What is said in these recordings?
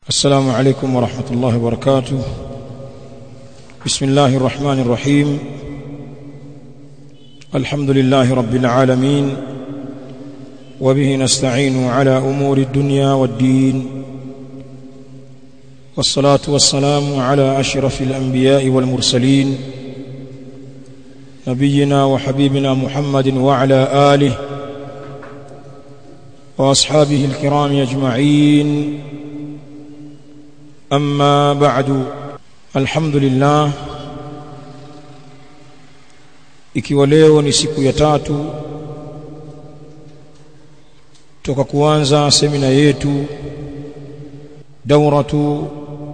السلام عليكم ورحمة الله وبركاته بسم الله الرحمن الرحيم الحمد لله رب العالمين وبه نستعين على أمور الدنيا والدين والصلاة والسلام على أشرف الأنبياء والمرسلين نبينا وحبيبنا محمد وعلى آله وأصحابه الكرام أجمعين أما بعد الحمد لله ikiwa leo ni siku ya tatu toka kuanza semina yetu dauratu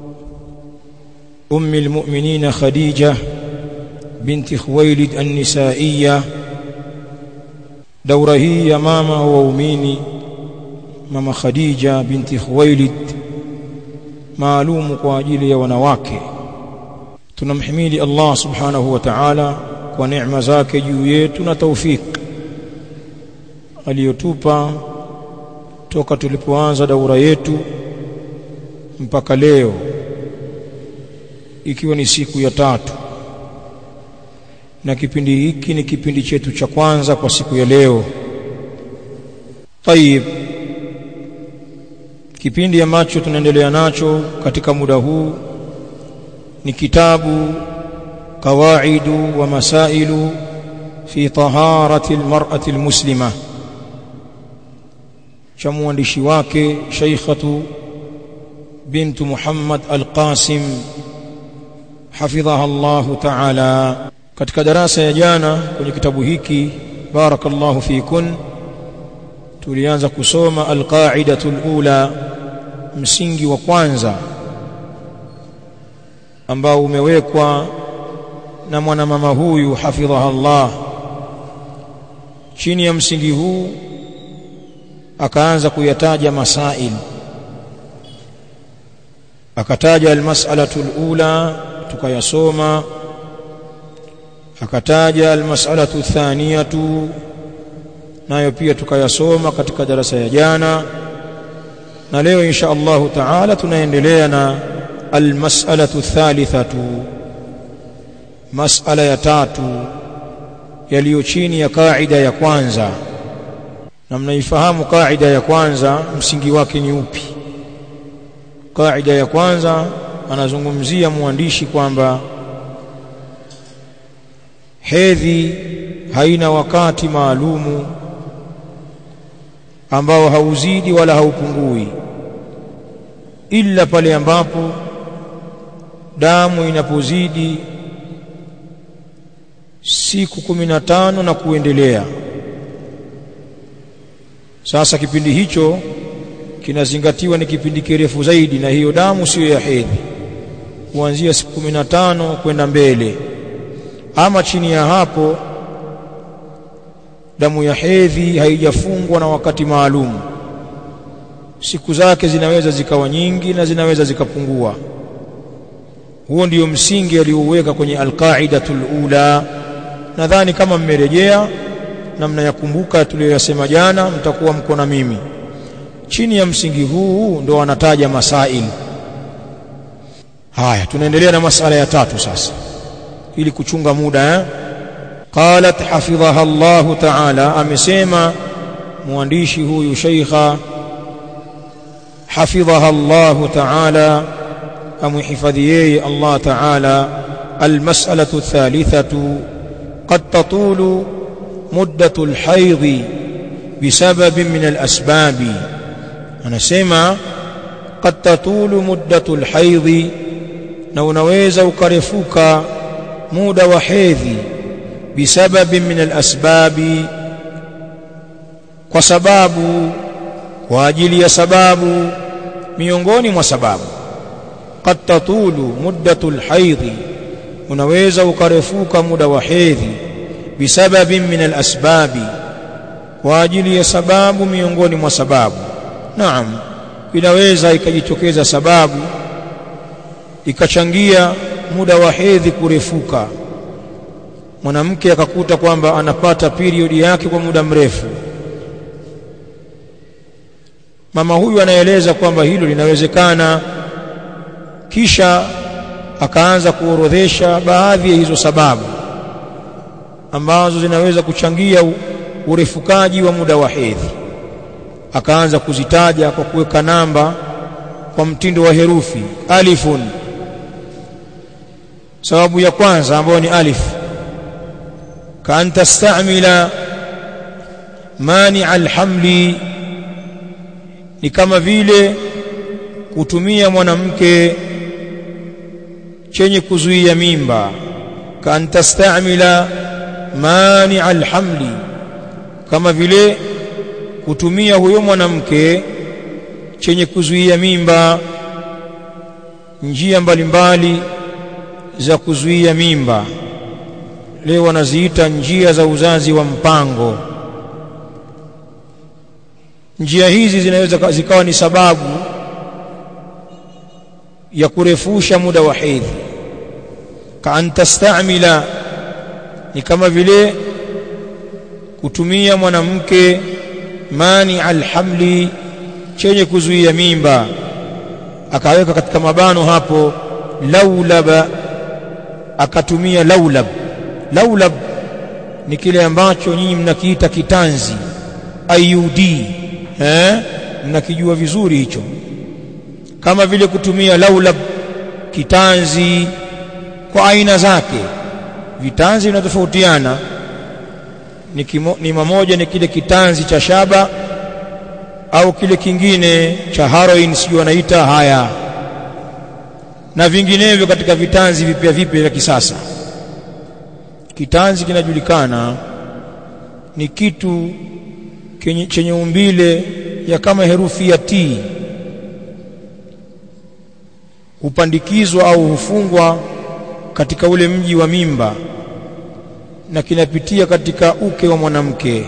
ummi almu'minin khadija binti khuwailid an-nisaiyya daura hii ya mama wa waumini mama khadija binti khuwailid maalumu kwa ajili ya wanawake tunamhimidi Allah subhanahu wa ta'ala kwa neema zake juu yetu na taufik aliyotupa toka tulipoanza daura yetu mpaka leo ikiwa ni siku ya tatu na kipindi hiki ni kipindi chetu cha kwanza kwa siku ya leo tayib kipindi ambacho tunaendelea nacho katika muda huu ni kitabu qawaidu wa masailu fi taharati almar'ati almuslima cha mwandishi wake Sheikhatu bintu Muhammad Al-Qasim hafidhaha Allahu ta'ala katika darasa ya jana kwenye kitabu hiki barakallahu fikun tulianza kusoma alqaidatu alula msingi wa kwanza ambao umewekwa na mwanamama huyu hafidhaha Allah chini ya msingi huu akaanza kuyataja masail akataja almas'alatu alula tukayasoma akataja almas'alatu thaniyatu nayo pia tukayasoma katika darasa ya jana na leo insha Allah taala tunaendelea na almas'alatu thalithatu mas'ala ya tatu yaliyo chini ya kaida ya kwanza na mnaifahamu kaida ya kwanza msingi wake ni upi kaida ya kwanza anazungumzia mwandishi kwamba hedhi haina wakati maalumu ambao hauzidi wala haupungui ila pale ambapo damu inapozidi siku kumi na tano na kuendelea sasa kipindi hicho kinazingatiwa ni kipindi kirefu zaidi na hiyo damu siyo ya hedhi kuanzia siku kumi na tano kwenda mbele ama chini ya hapo damu ya hedhi haijafungwa na wakati maalum siku zake zinaweza zikawa nyingi na zinaweza zikapungua huo ndio msingi aliouweka kwenye alqaidatul ula nadhani kama mmerejea na mnayakumbuka tuliyoyasema jana mtakuwa mko na mimi chini ya msingi huu ndo anataja masail haya tunaendelea na masala ya tatu sasa ili kuchunga muda eh? qalat hafidhaha Allah ta'ala amesema mwandishi huyu sheikha hafidhaha Allah ta'ala amhifadhi yeye Allah ta'ala almas'alatu thalithatu qad tatulu muddatu alhayd بسبب من الأسباب anasema qad tatulu muddatu alhayd na unaweza ukarefuka muda wa hedhi bisababi min alasbabi kwa sababu kwa ajili ya sababu miongoni mwa sababu qad tatulu muddatu alhayd unaweza ukarefuka muda wa hedhi bisababi min alasbabi kwa ajili ya sababu miongoni mwa sababu naam inaweza ikajitokeza sababu ikachangia muda wa hedhi kurefuka mwanamke akakuta kwamba anapata periodi yake kwa muda mrefu mama huyu anaeleza kwamba hilo linawezekana kisha akaanza kuorodhesha baadhi ya hizo sababu ambazo zinaweza kuchangia urefukaji wa muda wa hedhi akaanza kuzitaja kwa kuweka namba kwa mtindo wa herufi alifun sababu ya kwanza ambayo ni alif kaan tastamila mani alhamli ni kama vile kutumia mwanamke chenye kuzuia mimba kaan tastamila mani alhamli kama vile kutumia huyo mwanamke chenye kuzuia mimba njia mbalimbali mbali za kuzuia mimba leo wanaziita njia za uzazi wa mpango njia hizi zinaweza zikawa ni sababu ya kurefusha muda wa hedhi kaan tastamila ni kama vile kutumia mwanamke mani alhamli chenye kuzuia mimba akaweka katika mabano hapo laulaba akatumia laulab laulab ni kile ambacho nyinyi mnakiita kitanzi IUD eh mnakijua vizuri hicho kama vile kutumia laulab kitanzi kwa aina zake vitanzi vinatofautiana ni, kimo, ni mamoja ni kile kitanzi cha shaba au kile kingine cha heroin sijui wanaita haya na vinginevyo katika vitanzi vipya vipya vya kisasa kitanzi kinajulikana ni kitu kenye, chenye umbile ya kama herufi ya T hupandikizwa au hufungwa katika ule mji wa mimba na kinapitia katika uke wa mwanamke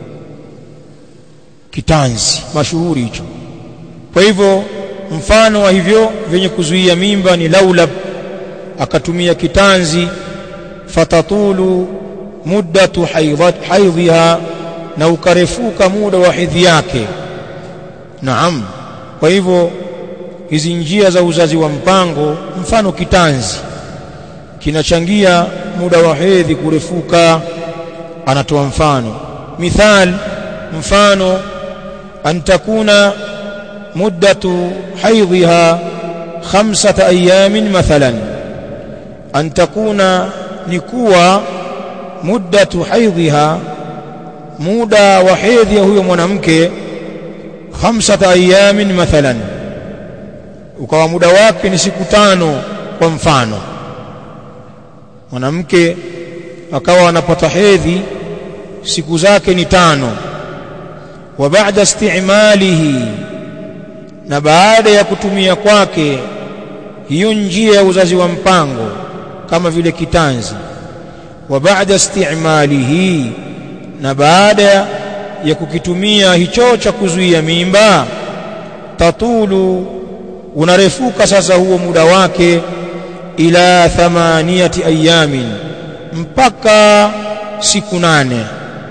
kitanzi mashuhuri hicho kwa hivyo mfano wa hivyo vyenye kuzuia mimba ni laulab akatumia kitanzi fatatulu muddatu haidhiha na ukarefuka muda wa hedhi yake naam kwa hivyo hizi njia za uzazi wa mpango mfano kitanzi kinachangia muda wa hedhi kurefuka anatoa mfano mithal mfano an takuna muddatu haidhiha khamsata ayamin mathalan an takuna ni kuwa muddatu haidhiha muda wa hedhi ya huyo mwanamke khamsata ayamin mathalan ukawa muda wake ni siku tano kwa mfano mwanamke akawa anapata hedhi siku zake ni tano wa baada istimalihi na baada ya kutumia kwake hiyo njia ya uzazi wa mpango kama vile kitanzi wa baada istimalihi na baada ya kukitumia hicho cha kuzuia mimba tatulu unarefuka sasa huo muda wake ila thamaniyati ayamin mpaka siku nane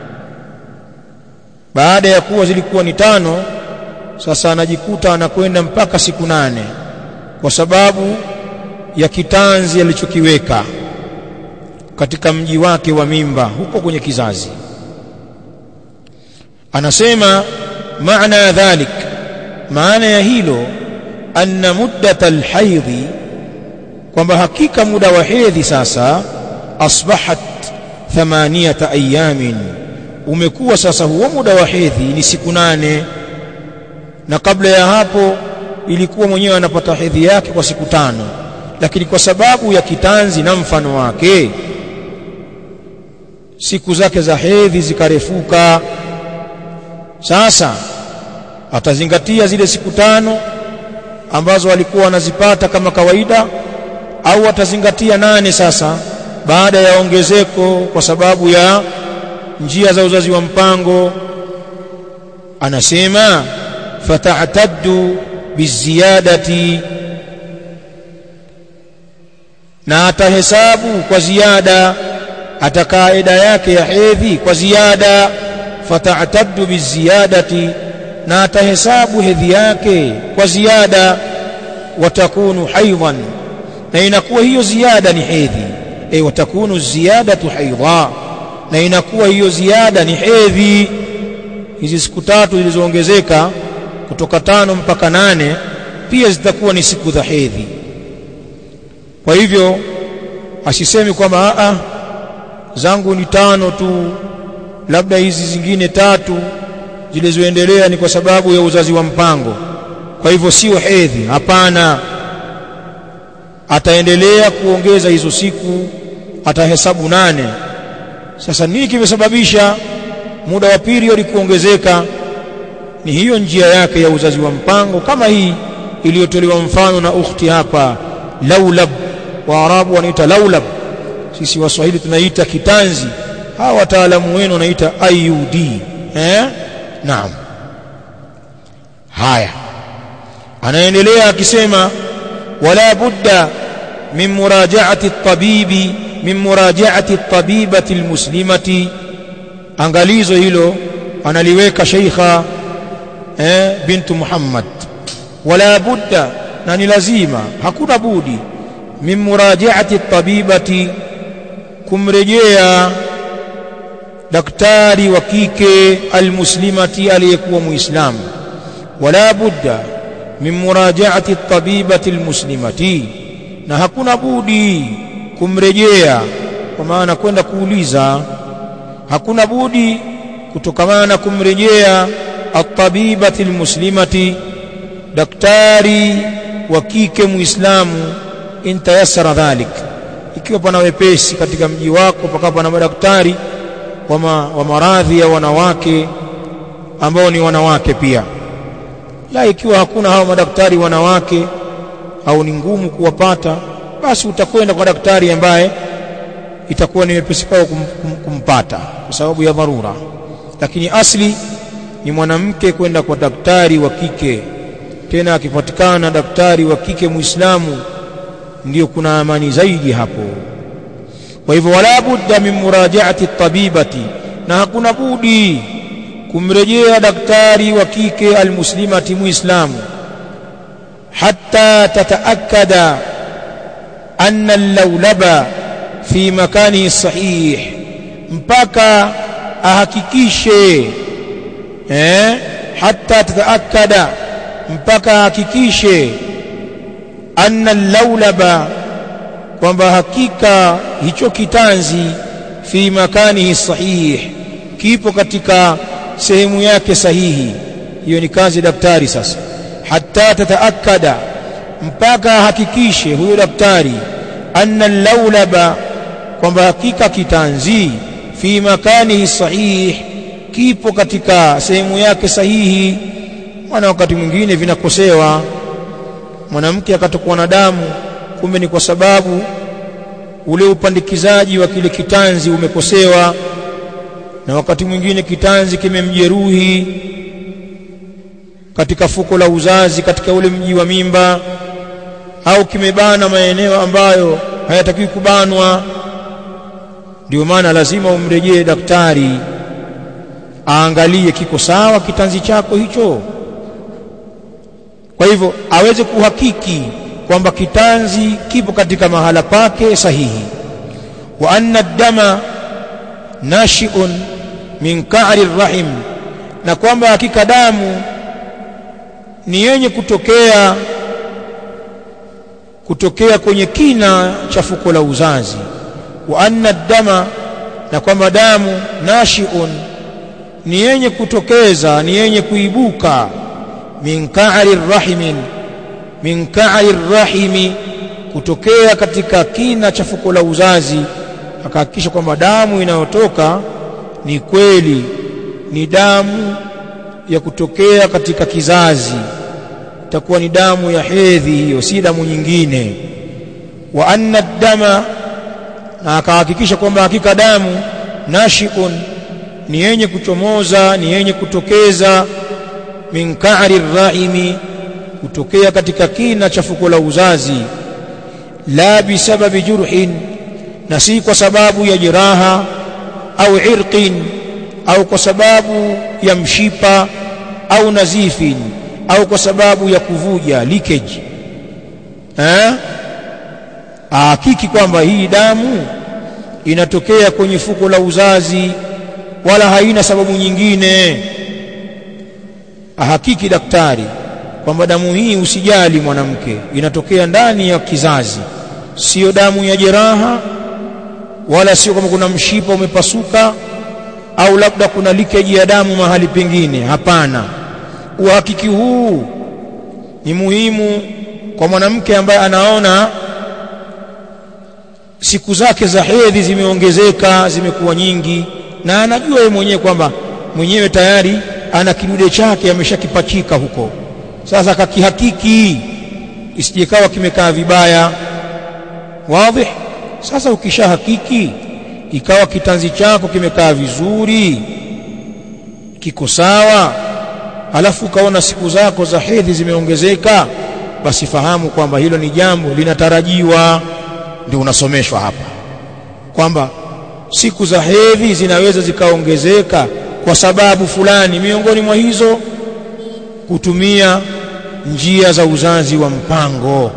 baada ya kuwa zilikuwa ni tano sasa anajikuta anakwenda mpaka siku nane kwa sababu ya kitanzi alichokiweka katika mji wake wa mimba huko kwenye kizazi anasema maana ya dhalik maana ya hilo anna muddata alhaidhi kwamba hakika muda wa hedhi sasa asbahat thamaniyata ayamin umekuwa sasa huo muda wa hedhi ni siku nane na kabla ya hapo ilikuwa mwenyewe anapata hedhi yake kwa siku tano lakini kwa sababu ya kitanzi na mfano wake siku zake za hedhi zikarefuka sasa atazingatia zile siku tano ambazo alikuwa anazipata kama kawaida au atazingatia nane sasa baada ya ongezeko kwa sababu ya njia za uzazi wa mpango anasema fata'taddu biziyadati na atahesabu kwa ziada atakaa eda yake ya hedhi kwa ziada fata'taddu biziyadati na atahesabu hedhi yake kwa ziada watakunu haidhan na inakuwa hiyo ziada ni hedhi e watakunu ziyadatu haidha na inakuwa hiyo ziada ni hedhi hizi siku tatu zilizoongezeka kutoka tano mpaka nane pia zitakuwa ni siku za hedhi kwa hivyo asisemi kwamba a zangu ni tano tu labda hizi zingine tatu zilizoendelea ni kwa sababu ya uzazi wa mpango kwa hivyo sio hedhi hapana ataendelea kuongeza hizo siku atahesabu nane sasa nini kimesababisha muda wa period kuongezeka ni hiyo njia yake ya uzazi wa mpango kama hii iliyotolewa mfano na ukhti hapa laulab waarabu wanaita laulab sisi waswahili tunaita kitanzi hawa wataalamu wenu wanaita IUD eh naam haya anaendelea akisema wala budda min murajaati at-tabibi min murajaati at-tabibati al-muslimati angalizo hilo analiweka sheikha eh bintu Muhammad wala budda na ni lazima hakuna budi min murajaati at-tabibati kumrejea daktari wa kike almuslimati aliyekuwa muislamu wala budda min murajaati at-tabibati almuslimati na hakuna budi kumrejea kwa maana kwenda kuuliza hakuna budi kutokamana na kumrejea at-tabibati almuslimati daktari wa kike muislamu in tayassara dhalik ikiwa pana wepesi katika mji wako pakawa pana madaktari wa, ma, wa maradhi ya wanawake ambao ni wanawake pia la ikiwa hakuna hao madaktari wanawake au ni ngumu kuwapata basi utakwenda kwa daktari ambaye itakuwa ni wepesi kwao kum, kum, kumpata kwa sababu ya dharura lakini asli ni mwanamke kwenda kwa daktari wa kike tena akipatikana daktari wa kike muislamu ndio kuna amani zaidi hapo kwa hivyo wala budda min murajaati tabibati na hakuna budi kumrejea daktari wa kike almuslimati muislamu hatta tataakkada anna allawlaba fi makanihi sahih mpaka ahakikishe eh hatta tataakkada mpaka ahakikishe anna laulaba kwamba hakika hicho kitanzi fi makanihi sahih kipo katika sehemu yake sahihi hiyo ni kazi daktari sasa hatta tataakkada mpaka hakikishe huyo daktari anna laulaba kwamba hakika kitanzi fi makanihi sahih kipo katika sehemu yake sahihi maana wakati mwingine vinakosewa mwanamke akatokwa na damu kumbe ni kwa sababu ule upandikizaji wa kile kitanzi umekosewa na wakati mwingine kitanzi kimemjeruhi katika fuko la uzazi katika ule mji wa mimba au kimebana maeneo ambayo hayatakiwi kubanwa ndio maana lazima umrejee daktari aangalie kiko sawa kitanzi chako hicho kwa hivyo aweze kuhakiki kwamba kitanzi kipo katika mahala pake sahihi wa anna dama nashi'un min ka'ri rahim na kwamba hakika damu ni yenye kutokea kutokea kwenye kina cha fuko la uzazi wa anna dama na kwamba damu nashi'un ni yenye kutokeza ni yenye kuibuka min ka'ri rahimin min ka'ri rahimi kutokea katika kina cha fuko la uzazi akahakikisha kwamba damu inayotoka ni kweli ni damu ya kutokea katika kizazi itakuwa ni damu ya hedhi hiyo si damu nyingine wa anna dama na akahakikisha kwamba hakika damu nashiun ni yenye kuchomoza ni yenye kutokeza min ka'ri rahimi kutokea katika kina cha fuko la uzazi la bisababi jurhin na si kwa sababu ya jeraha au irqin au kwa sababu ya mshipa au nazifin au kwa sababu ya kuvuja leakage eh ahakiki kwamba hii damu inatokea kwenye fuko la uzazi wala haina sababu nyingine ahakiki daktari kwamba damu hii usijali mwanamke inatokea ndani ya kizazi sio damu ya jeraha wala sio kama kuna mshipa umepasuka au labda kuna leakage ya damu mahali pengine hapana uhakiki huu ni muhimu kwa mwanamke ambaye anaona siku zake za hedhi zimeongezeka zimekuwa nyingi na anajua yeye mwenyewe kwamba mwenyewe tayari ana kidude chake ameshakipachika huko sasa kakihakiki isijekawa kimekaa vibaya wazi sasa ukishahakiki ikawa kitanzi chako kimekaa vizuri kiko sawa alafu ukaona siku zako za hedhi zimeongezeka basi fahamu kwamba hilo ni jambo linatarajiwa ndio unasomeshwa hapa kwamba siku za hedhi zinaweza zikaongezeka kwa sababu fulani miongoni mwa hizo kutumia njia za uzazi wa mpango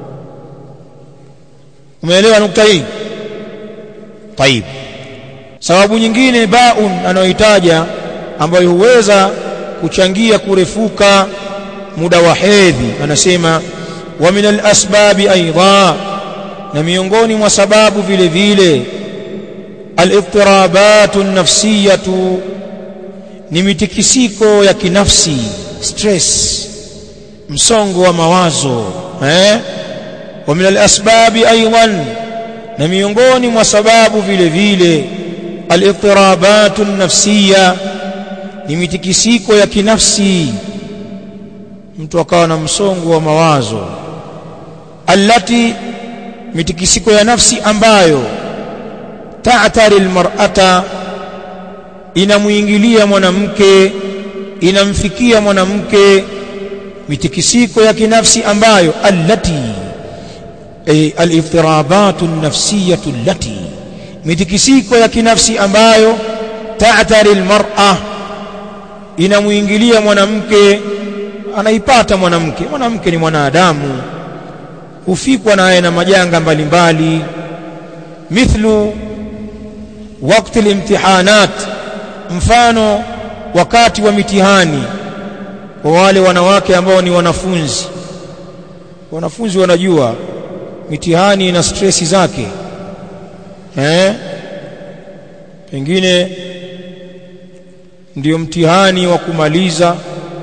umeelewa nukta hii طيب sababu nyingine baun anayoitaja ambayo huweza kuchangia kurefuka muda wa hedhi anasema wa min alasbabi aidha na miongoni mwa sababu vile vile aliftirabat nafsiyatu ni mitikisiko ya kinafsi stress msongo wa mawazo eh wa min alasbabi aidan na miongoni mwa sababu vile vile aliftirabat nafsiya ni mitikisiko ya kinafsi mtu akawa na msongo wa mawazo allati mitikisiko ya nafsi ambayo ta'tari almar'ata inamuingilia mwanamke inamfikia mwanamke mitikisiko ya kinafsi ambayo allati ay aliftirabat an-nafsiyah allati mitikisiko ya kinafsi ambayo ta'tari almar'a inamuingilia mwanamke anaipata mwanamke mwanamke ni mwanadamu hufikwa naye na majanga mbalimbali mithlu wakati imtihanat mfano wakati wa mitihani kwa wale wanawake ambao ni wanafunzi wanafunzi wanajua mitihani ina stresi zake eh pengine ndio mtihani wa kumaliza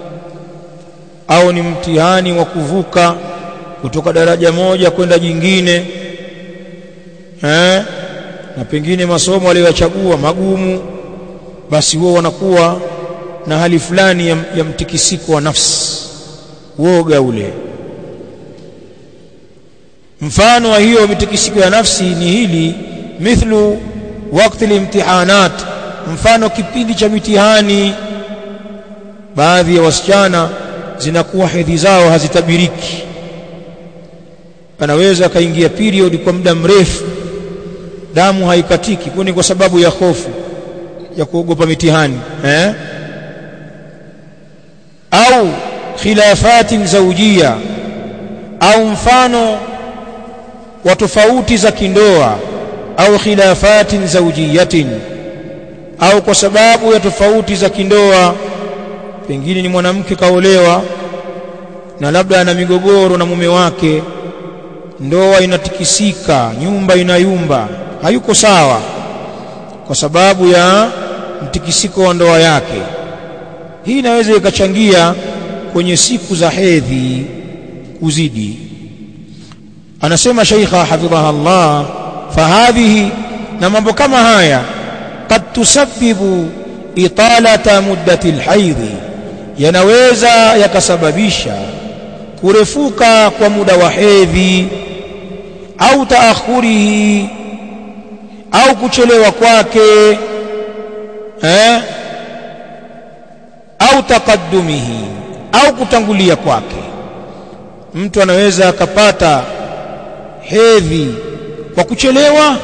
au ni mtihani wa kuvuka kutoka daraja moja kwenda jingine eh na pengine masomo aliyochagua magumu basi wao wanakuwa na hali fulani ya, ya mtikisiko wa nafsi woga ule mfano wa hiyo mitikisiko ya nafsi ni hili mithlu wakati limtihanat mfano kipindi cha mitihani baadhi ya wasichana zinakuwa hedhi zao hazitabiriki anaweza akaingia period kwa muda mrefu damu haikatiki kwani kwa sababu ya hofu ya kuogopa mitihani eh? au khilafatin zaujia au mfano wa tofauti za kindoa au khilafatin zaujiyatin au kwa sababu ya tofauti za kindoa pengine ni mwanamke kaolewa na labda ana migogoro na mume wake ndoa inatikisika nyumba inayumba hayuko sawa kwa sababu ya mtikisiko wa ndoa yake hii inaweza ikachangia kwenye siku za hedhi kuzidi anasema sheikha hafidhaha Allah fahadhihi na mambo kama haya kad tusabbibu italata muddati alhaidhi yanaweza yakasababisha kurefuka kwa muda wa hedhi au taakhurihi au kuchelewa kwake eh au taqaddumihi au kutangulia kwake mtu anaweza akapata hedhi kwa kuchelewa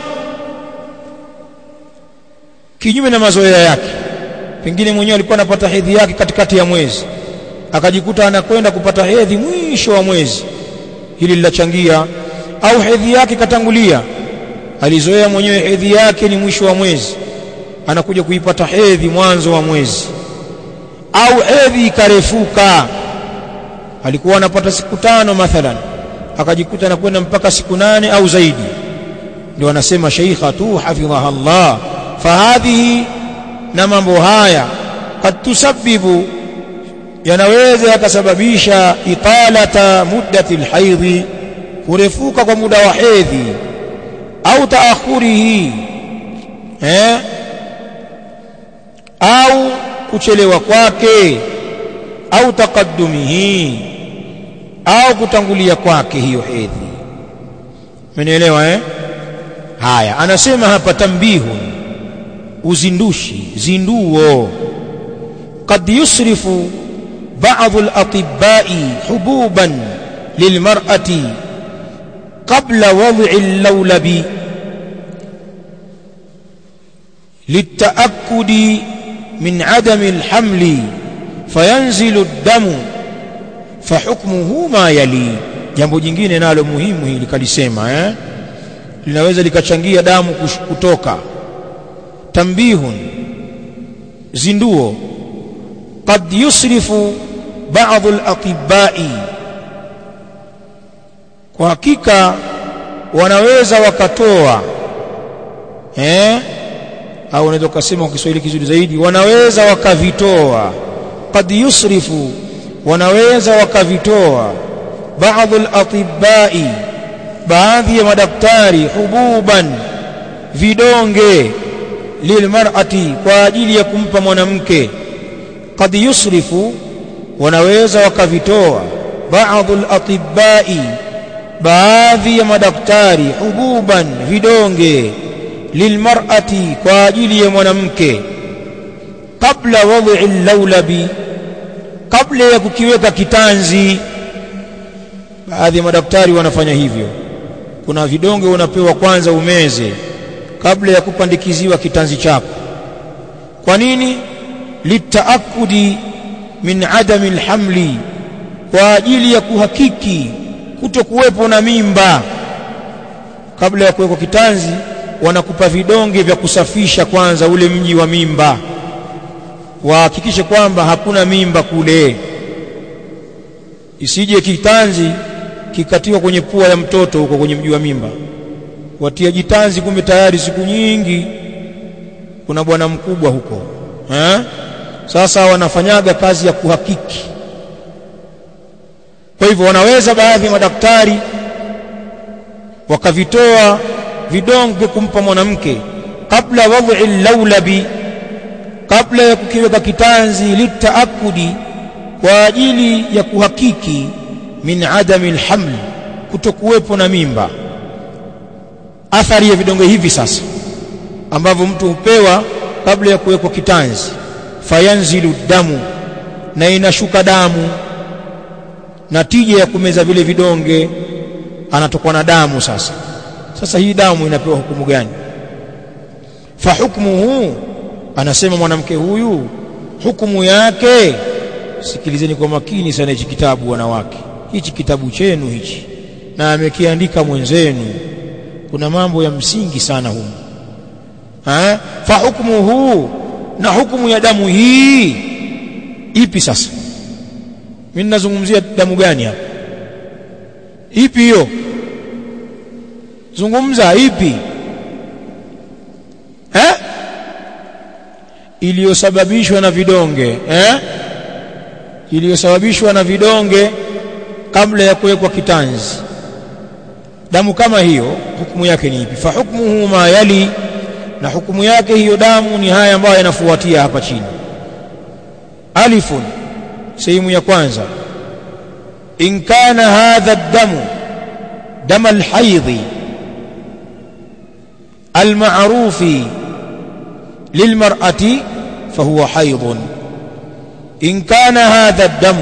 kinyume na mazoea yake pengine mwenyewe alikuwa anapata hedhi yake katikati ya mwezi akajikuta anakwenda kupata hedhi mwisho wa mwezi hili lilachangia au hedhi yake katangulia alizoea mwenyewe hedhi yake ni mwisho wa mwezi anakuja kuipata hedhi mwanzo wa mwezi au hedhi ikarefuka alikuwa anapata siku tano mathalan akajikuta anakwenda mpaka siku nane au zaidi ndio anasema sheikhatu hafidhaha Allah fahadhihi na mambo haya kad tusabbibu yanaweza yakasababisha italata muddati alhaidhi kurefuka kwa muda wa hedhi au taakhurihi eh au kuchelewa kwake au taqaddumihi au kutangulia kwake hiyo hedhi umenielewa eh haya anasema hapa tambihun uzindushi zinduo قد يصرف بعض الأطباء حبوبا للمرأة قبل وضع اللولب للتأكد من عدم الحمل فينزل الدم فحكمه ما يلي jambo jingine nalo muhimu hili kalisema eh linaweza likachangia damu kutoka tambihun zinduo قد يصرف بعض الأطباء kwa hakika wanaweza wakatoa eh au unaweza kusema kwa Kiswahili kizuri zaidi wanaweza wakavitoa qad yusrifu wanaweza wakavitoa baadhi al-atibbai baadhi ya madaktari hububan vidonge lilmar'ati kwa ajili ya kumpa mwanamke qad yusrifu wanaweza wakavitoa baadhi al-atibbai baadhi ya madaktari hububan vidonge lilmar'ati kwa ajili ya mwanamke kabla wad'i al-lawlabi kabla ya kukiweka kitanzi baadhi ya madaktari wanafanya hivyo kuna vidonge unapewa kwanza umeze kabla ya kupandikiziwa kitanzi chako kwa nini litaakudi min adami alhamli kwa ajili ya kuhakiki kutokuwepo na mimba kabla ya kuwekwa kitanzi wanakupa vidonge vya kusafisha kwanza ule mji wa mimba wahakikishe kwamba hakuna mimba kule isije kitanzi kikatiwa kwenye pua ya mtoto huko kwenye mji wa mimba watia jitanzi kumbe tayari siku nyingi kuna bwana mkubwa huko ha? sasa wanafanyaga kazi ya kuhakiki kwa hivyo wanaweza baadhi ya madaktari wakavitoa vidonge kumpa mwanamke kabla wadhi laulabi kabla ya kukiweka kitanzi litaakudi kwa ajili ya kuhakiki min adami alhaml kutokuwepo na mimba athari ya vidonge hivi sasa ambavyo mtu hupewa kabla ya kuwekwa kitanzi fayanzilu damu na inashuka damu na tija ya kumeza vile vidonge anatokwa na damu sasa sasa hii damu inapewa hukumu gani fa hukmuhu anasema mwanamke huyu hukumu yake sikilizeni kwa makini sana hichi kitabu wanawake hichi kitabu chenu hichi na amekiandika mwenzenu kuna mambo ya msingi sana humu ha fa hukmuhu na hukumu ya damu hii ipi sasa mimi ninazungumzia damu gani hapa ipi hiyo zungumza ipi eh iliyosababishwa na vidonge eh iliyosababishwa na vidonge kabla ya kuwekwa kitanzi damu kama hiyo hukumu yake ni ipi fa hukmuhu ma yali na hukumu yake hiyo damu ni haya ambayo yanafuatia hapa chini alifun sehemu ya kwanza in kana hadha damu dama alhaidhi المعروف للمرأة فهو حيض إن كان هذا الدم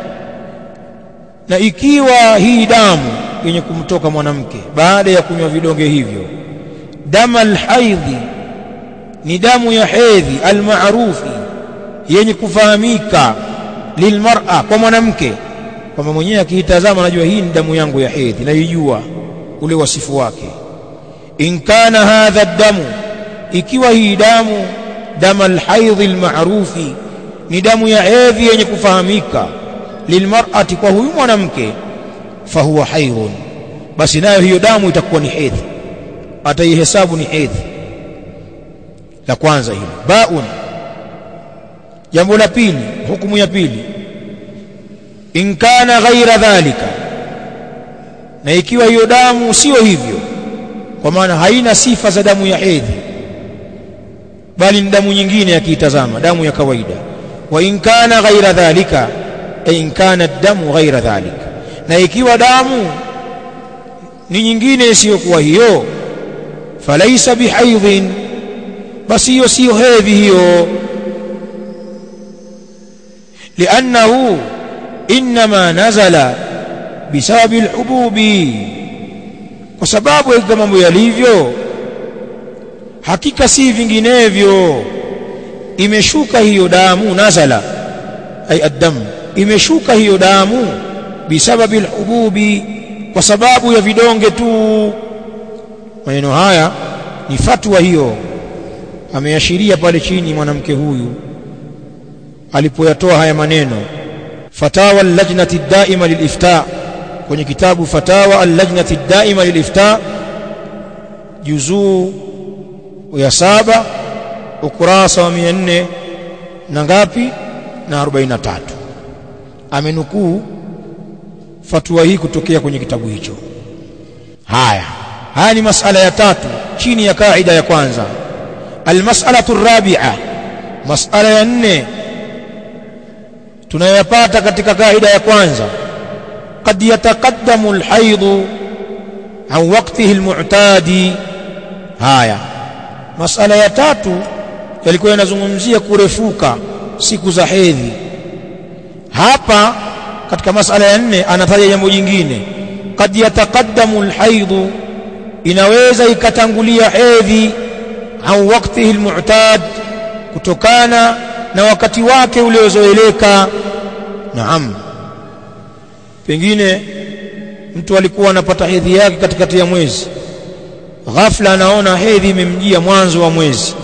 na ikiwa hii damu yenye kumtoka mwanamke baada ya kunywa vidonge hivyo damu alhaidhi ni damu ya hedhi almaarufi yenye kufahamika lilmar'a kwa mwanamke kwamba mwenyewe akiitazama anajua hii ni damu yangu ya hedhi naijua ule wasifu wake in kana hadha damu ikiwa hii damu dama alhaidhi almarufi ni damu ya hedhi yenye kufahamika lilmar'ati kwa huyu mwanamke fahuwa haidhun basi nayo hiyo damu itakuwa ni hedhi ataihesabu ni hedhi la kwanza hilo baun jambo la pili hukumu ya pili in kana ghaira dhalika na ikiwa hiyo damu sio hivyo kwa maana haina sifa za damu ya hedhi bali ni damu nyingine akiitazama damu ya kawaida wa in kana ghaira dhalika ay in kana damu ghaira dhalika na ikiwa damu ni nyingine isiyokuwa hiyo falaisa bihaidhin basi hiyo siyo hedhi hiyo liannahu inma nazala bisababi alhububi kwa sababu ya mambo yalivyo hakika si vinginevyo imeshuka hiyo damu nazala ay addamu imeshuka hiyo damu bisababi alhububi kwa sababu ya vidonge tu maneno haya ni fatwa hiyo ameashiria pale chini mwanamke huyu alipoyatoa haya maneno fatawa al-lajnati daima lilifta kwenye kitabu fatawa al-lajnati daima lilifta juzuu ya saba ukurasa wa 400 na ngapi na 43 amenukuu fatwa hii kutokea kwenye kitabu hicho haya haya ni masala ya tatu chini ya kaida ya kwanza almas'alatu rabi'a masala ya nne tunayoyapata katika kaida ya kwanza قد يتقدم الحيض عن وقته المعتاد haya masala ya tatu yalikuwa yanazungumzia kurefuka siku za hedhi hapa katika masala ya nne anataja jambo jingine kad yataqaddamu alhaidhu inaweza ikatangulia hedhi au waktihi almu'tad kutokana na wakati wake uliozoeleka naam pengine mtu alikuwa anapata hedhi yake katikati ya mwezi ghafla anaona hedhi imemjia mwanzo wa mwezi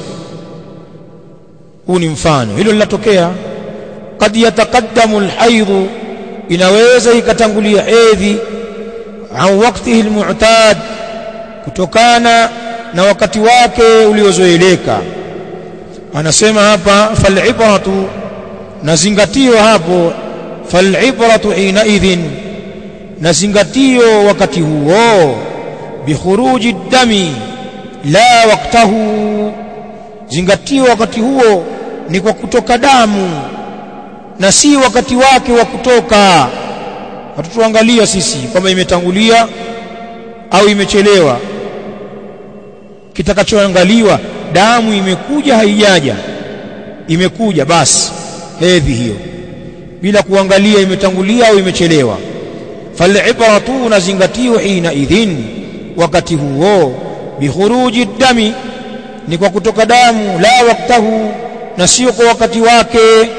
huu ni mfano hilo linatokea kad yataqaddamu alhaidhu inaweza ikatangulia hedhi au waktihi almu'tad kutokana na wakati wake uliozoeleka anasema hapa fal'ibratu nazingatio hapo fal'ibratu hina idhin nazingatio wakati huo bikhuruji dami la waktahu zingatio wakati huo ni kwa kutoka damu na si wakati wake wa kutoka hatutuangalia sisi kwamba imetangulia au imechelewa kitakachoangaliwa damu imekuja haijaja imekuja basi hedhi hiyo bila kuangalia imetangulia au imechelewa fal'ibratu nazingatio hina idhin wakati huo bikhuruji dami ni kwa kutoka damu la waktahu na sio kwa wakati wake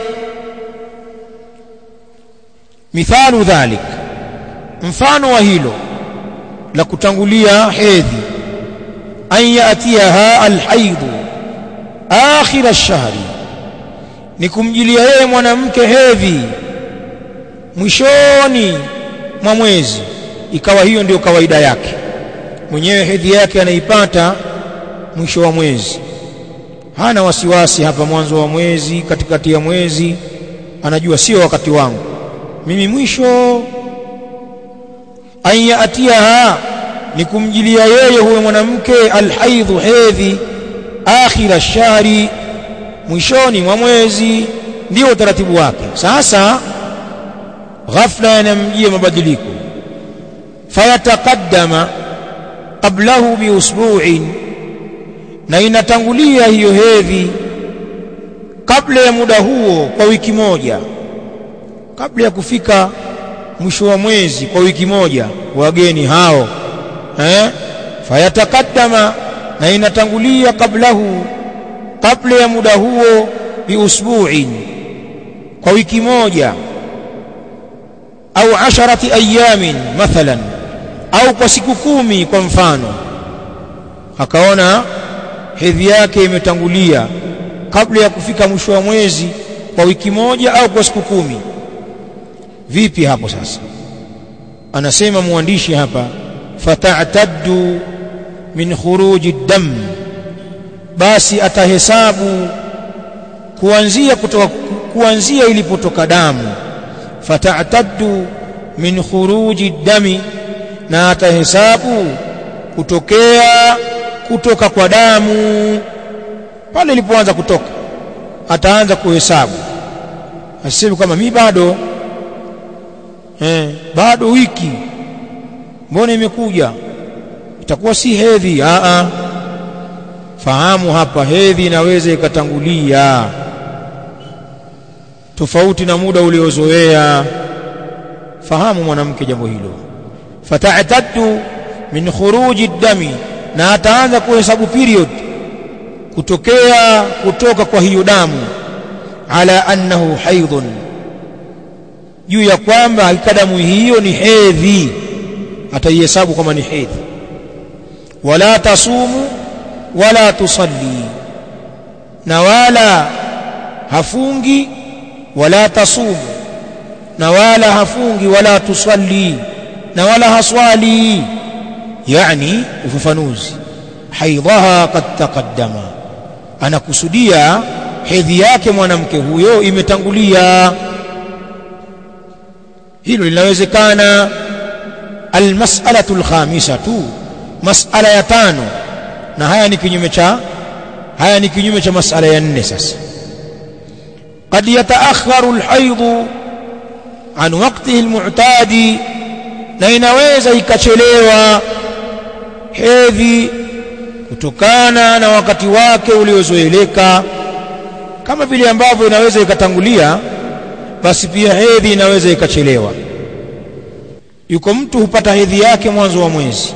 mithalu dhalik mfano wa hilo la kutangulia hedhi an yatiyaha alhaidhu akhir ash-shahri ni kumjilia yeye mwanamke hedhi mwishoni mwa mwezi ikawa hiyo ndio kawaida yake mwenyewe hedhi yake anaipata mwisho wa mwezi hana wasiwasi hapa mwanzo wa mwezi katikati ya mwezi anajua sio wakati wangu mimi mwisho an yatiyaha ni kumjilia yeye huyo mwanamke alhaidhu hedhi akhira shahri mwishoni mwa mwezi ndio utaratibu wake sasa ghafla yanamjia mabadiliko fayataqaddama qablahu biusbu'in na inatangulia hiyo hedhi kabla ya muda huo kwa wiki moja kabla ya kufika mwisho wa mwezi kwa wiki moja wageni hao eh fayataqaddama na inatangulia kablahu kabla ya muda huo biusbu'in kwa wiki moja au asharati ayamin mathalan au kwa siku kumi kwa mfano akaona hedhi yake imetangulia kabla ya kufika mwisho wa mwezi kwa wiki moja au kwa siku kumi vipi hapo sasa anasema mwandishi hapa fata'taddu min khuruji dam basi atahesabu kuanzia kutoka kuanzia ilipotoka damu fata'taddu min khuruji dami na atahesabu kutokea kutoka kwa damu pale ilipoanza kutoka ataanza kuhesabu asiseme kama mi bado eh, bado wiki mbona imekuja itakuwa si hedhi a a fahamu hapa hedhi inaweza ikatangulia tofauti na muda uliozoea fahamu mwanamke jambo hilo fata'taddu min khuruji dami na ataanza kuhesabu period kutokea kutoka kwa hiyo damu ala annahu haidhun juu ya kwamba hakika damu hiyo ni hedhi ataihesabu kama ni hedhi wala tasumu wala tusalli na wala hafungi wala tasumu na wala hafungi wala tusalli na wala haswali yani ufafanuzi haidhaha qad taqaddama anakusudia hedhi yake mwanamke huyo imetangulia hilo linawezekana almas'alatu alkhamisatu mas'ala ya tano na haya ni kinyume cha haya ni kinyume cha mas'ala ya nne sasa قد يتأخر الحيض عن وقته المعتاد na inaweza ikachelewa hedhi kutokana na wakati wake uliozoeleka kama vile ambavyo inaweza ikatangulia basi pia hedhi inaweza ikachelewa yuko mtu hupata hedhi yake mwanzo wa mwezi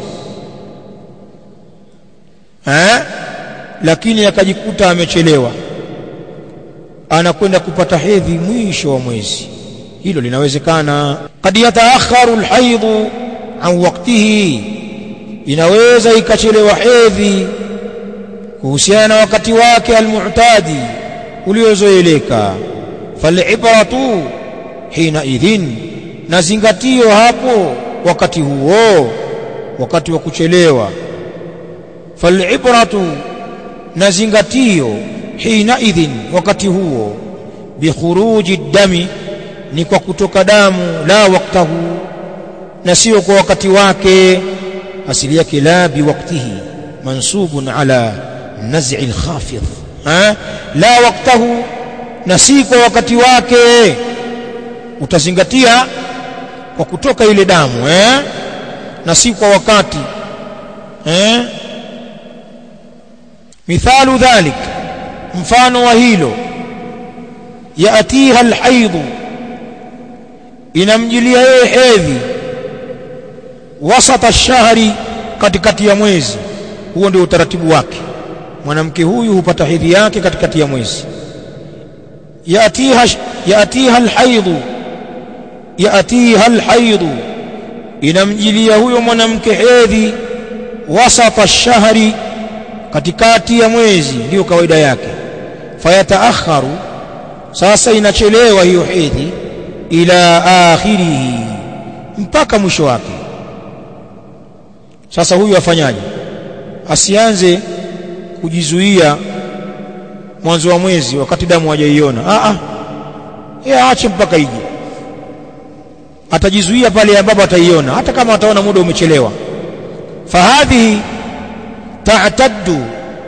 eh lakini akajikuta amechelewa anakwenda kupata hedhi mwisho wa mwezi hilo linawezekana kad yataakharu alhaidhu an waqtihi inaweza ikachelewa hedhi kuhusiana na wakati wake almu'tadi uliozoeleka falibratu hina idhin na zingatio hapo wakati huo wakati wa kuchelewa falibratu na zingatio hina idhin wakati huo bikhuruji dami ni kwa kutoka damu la waktahu na sio kwa wakati wake asili yake la biwaktihi mansubun ala naz'i alkhafid ha la waktahu na si kwa wakati wake utazingatia kwa kutoka ile damu eh na si kwa wakati eh mithalu dhalik mfano wa hilo yaatiha alhaidhu inamjilia yeye hedhi wasata shahri katikati ya mwezi huo ndio utaratibu wake mwanamke huyu hupata hedhi yake katikati ya mwezi yaatiha yaatiha alhaidhu yaatiha alhaidhu inamjilia huyo mwanamke hedhi wasata shahri katikati ya mwezi ndiyo kawaida yake fayataakharu sasa inachelewa hiyo hedhi ila akhirihi mpaka mwisho wake sasa huyu afanyaje asianze kujizuia mwanzo wa mwezi wakati damu hajaiona a a yeye aache mpaka ije atajizuia pale ambapo ataiona hata kama ataona muda umechelewa fahadhihi ta'taddu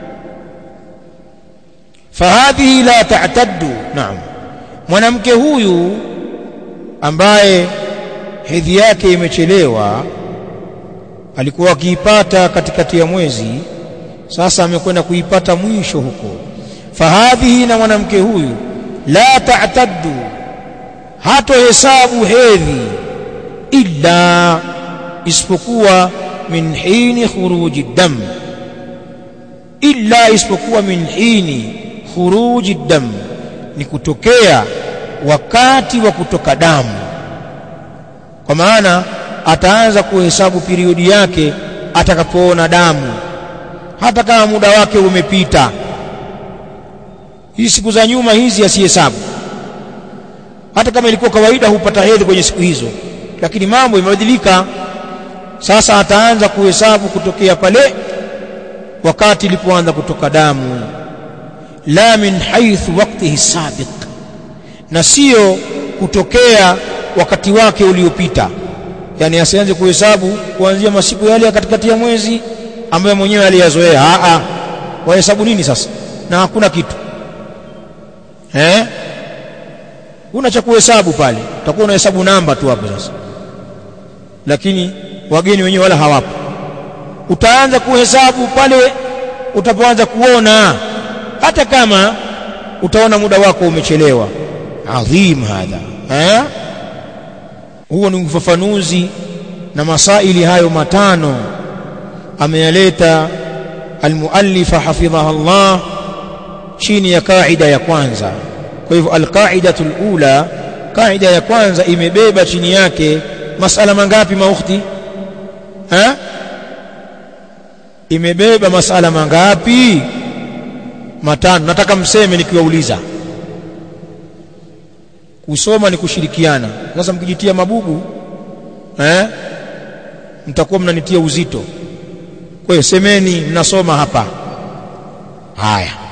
fahadhihi la ta'taddu naam mwanamke huyu ambaye hedhi yake imechelewa alikuwa akiipata katikati ya mwezi sasa amekwenda kuipata mwisho huko fahadhihi na mwanamke huyu la ta'taddu hato hesabu hedhi illa isipokuwa min hini khuruji dam illa isipokuwa min hini khuruji dam ni kutokea wakati wa kutoka damu kwa maana ataanza kuhesabu periodi yake atakapoona damu hata kama muda wake umepita hizi siku za nyuma hizi asihesabu hata kama ilikuwa kawaida hupata hedhi kwenye siku hizo lakini mambo yamebadilika sasa ataanza kuhesabu kutokea pale wakati ilipoanza kutoka damu la min haithu waqtihi sabiq na sio kutokea wakati wake uliopita yani asianze kuhesabu kuanzia masiku yale ya katikati ya mwezi ambayo mwenyewe aliyazoea a a wahesabu nini sasa na hakuna kitu eh una cha kuhesabu pale utakuwa unahesabu namba tu hapo sasa lakini wageni wenyewe wala hawapo utaanza kuhesabu pale utapoanza kuona hata kama utaona muda wako umechelewa adhim hadha eh huo ni ufafanuzi na masaili hayo matano ameyaleta almuallifa hafidhaha Allah chini ya kaida ya kwanza kwa hivyo alqaidatu alula kaida ya kwanza imebeba chini yake masala mangapi maukhti ha imebeba masala mangapi matano nataka mseme nikiwauliza kusoma ni kushirikiana sasa mkijitia mabubu eh mtakuwa mnanitia uzito kwa hiyo semeni mnasoma hapa haya